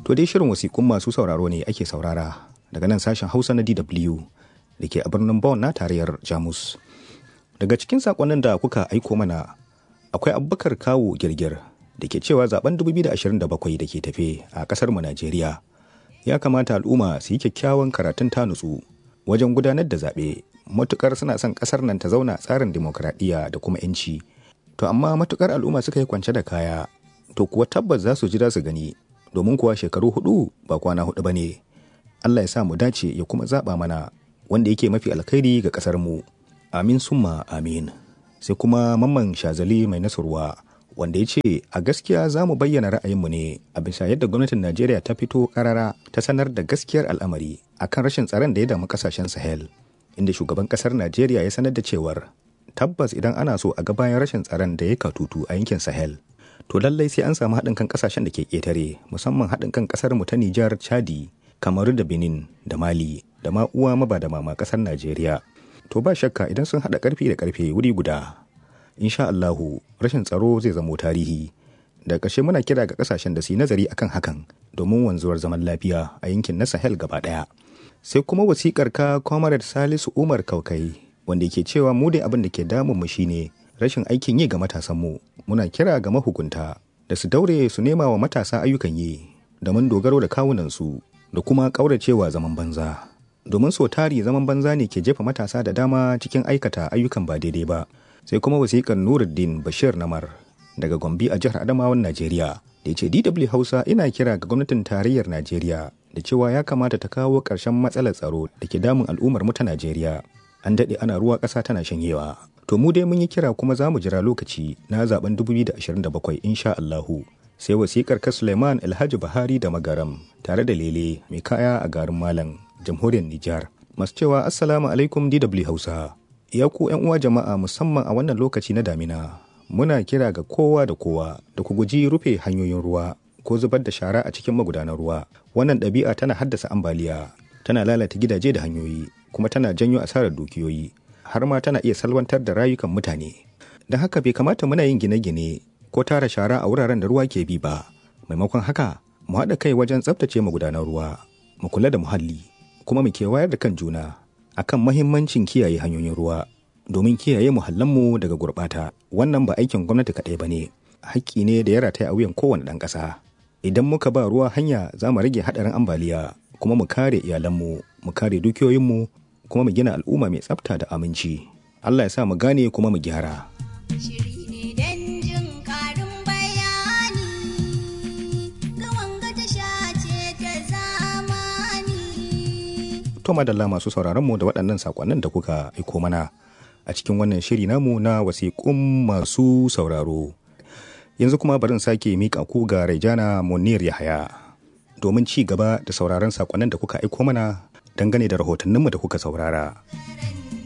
To dai shirin wasiƙun masu sauraro ne ake saurara daga nan sashen Hausa na DW da ke a birnin Bonn na tarayyar Jamus. Daga cikin saƙonnin da kuka aiko mana akwai Abubakar Kawo Girgir da ke cewa zaben 2027 da ke tafe a ƙasar mu Najeriya. Ya kamata al'umma su yi kyakkyawan karatun ta nutsu wajen gudanar da zaɓe matukar suna son ƙasar nan ta zauna tsarin dimokuraɗiyya da kuma 'yanci. To amma matukar al'umma suka yi kwance da kaya to kuwa tabbas za su jira su gani domin kuwa shekaru hudu ba kwana hudu ba ne. Allah ya sa mu dace ya kuma zaɓa mana wanda yake mafi alkhairi ga ƙasar mu. Amin summa amin. Sai kuma mamman shazali mai nasarwa wanda ya ce a gaskiya za mu bayyana ra'ayinmu ne a bisa yadda gwamnatin Najeriya ta fito karara ta sanar da gaskiyar al'amari akan rashin tsaron da ya damu kasashen Sahel. Inda shugaban kasar Najeriya ya sanar da cewar tabbas idan ana so a ga bayan rashin tsaron da ya katutu a yankin Sahel to lallai sai an samu haɗin kan kasashen da ke ƙetare musamman haɗin kan ƙasar mu ta Nijar, Chadi, Kamaru da Benin da Mali da ma uwa maba da mama ƙasar Najeriya. To ba shakka idan sun haɗa ƙarfi da ƙarfe wuri guda. Insha Allahu rashin tsaro zai zamo tarihi. Da ƙarshe muna kira ga ƙasashen da su yi nazari akan hakan domin wanzuwar zaman lafiya a yankin na Sahel gaba ɗaya. Sai kuma wasiƙar ka Comrade Salisu Umar Kaukai wanda ke cewa mu dai abin da ke damun mu shine rashin aikin yi ga matasanmu muna kira ga mahukunta da su daure su nema wa matasa ayyukan yi domin dogaro da kawunansu da kuma ƙauracewa zaman banza domin so tari zaman banza ne ke jefa matasa da dama cikin aikata ayyukan ba daidai ba sai kuma wasiƙar nuruddin bashir namar daga gombe a jihar adamawan najeriya da ya ce dw hausa ina kira ga gwamnatin tarayyar najeriya da cewa ya kamata ta kawo ƙarshen matsalar tsaro da ke damun al'ummar mu ta najeriya an daɗe ana ruwa ƙasa tana shanyewa To mu dai mun yi kira kuma za mu jira lokaci na zaben 2027 insha Allahu. Sai wasikar ka Suleiman Alhaji Buhari da Magaram tare da Lele mai kaya a garin Malam, jamhuriyar Nijar. Masu cewa Assalamu alaikum DW Hausa. Ya ku ‘yan uwa jama'a musamman a wannan lokaci na damina. Muna kira ga kowa da kowa da ku guji rufe hanyoyin ruwa ko zubar da shara a cikin magudanar ruwa. Wannan ɗabi'a tana haddasa ambaliya, tana lalata gidaje da hanyoyi, kuma tana janyo asarar dukiyoyi. har ma tana iya salwantar da rayukan mutane. Don haka bai kamata muna yin gine-gine ko tara shara a wuraren da ruwa ke bi ba. Maimakon haka, mu haɗa kai wajen tsaftace magudanar ruwa, mu kula da muhalli, kuma mu kewayar da kan juna akan mahimmancin kiyaye hanyoyin ruwa domin kiyaye muhallanmu daga gurɓata. Wannan ba aikin gwamnati kaɗai ba ne, haƙƙi ne da ya rataya a wuyan kowane ɗan ƙasa. Idan muka ba ruwa hanya za mu rage haɗarin ambaliya, kuma mu kare iyalanmu, mu kare dukiyoyinmu, kuma mu gina al'umma mai tsafta da aminci. Allah ya sa mu gane kuma mu gyara. To madalla masu sauraron mu da waɗannan sakonnin da kuka aiko mana a cikin wannan shiri namu na wasiƙun masu sauraro. Yanzu kuma bari in sake miƙa ku ga Raijana Munir Yahaya domin ci gaba da sauraron sakonnin da kuka aiko mana dangane da rahotanninmu da kuka saurara.